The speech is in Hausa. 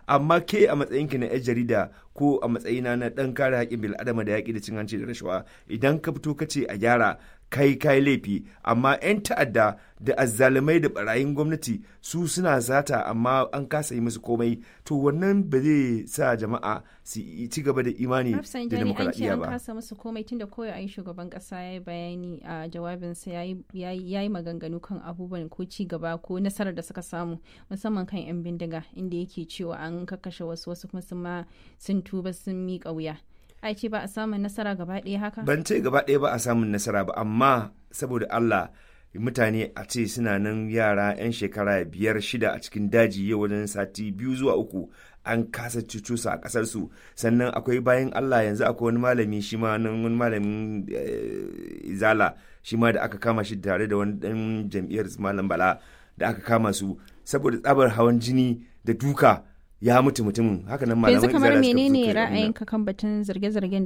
amma ke a matsayinki na 'yan jarida ko a matsayina na ɗan kare haƙƙin bil'adama da yaƙi da cin hanci da rashawa idan ka fito ka ce a gyara kai kai laifi amma 'yan ta'adda da azzalumai da barayin gwamnati su suna zata amma an kasa yi musu komai to wannan ba zai sa jama'a su ci gaba da imani da Rafsanjani an ce demokradiyya an ba kasa musu komai tunda kawai a yi shugaban kasa ya yi bayani a jawabinsa ya yi- ya yi ya yi maganganu kan abubuwan ko ci gaba ko nasarar da suka samu musamman kan 'yan bindiga inda yake cewa an kakkashe wasu wasu kuma sun ma sun tuba sun miƙa wuya. Ai ce ba a samun nasara gaba ɗaya haka? ban ce gaba ɗaya ba a samun nasara ba amma saboda Allah mutane a ce suna nan yara 'yan shekara biyar shida a cikin daji yau wajen sati biyu zuwa uku an kasa cucu su a kasar su sannan akwai bayan Allah yanzu akwai wani malami shi ma nan wani malamin eh, izala shi ma da aka kama shi tare da wani dan jam'iyyar malam bala da aka kama su saboda tsabar hawan jini da duka ya mutu mutumin haka nan malaman yanzu kamar izala suka fito menene suka yi abin nan. ra'ayinka kan batun zarge-zargen da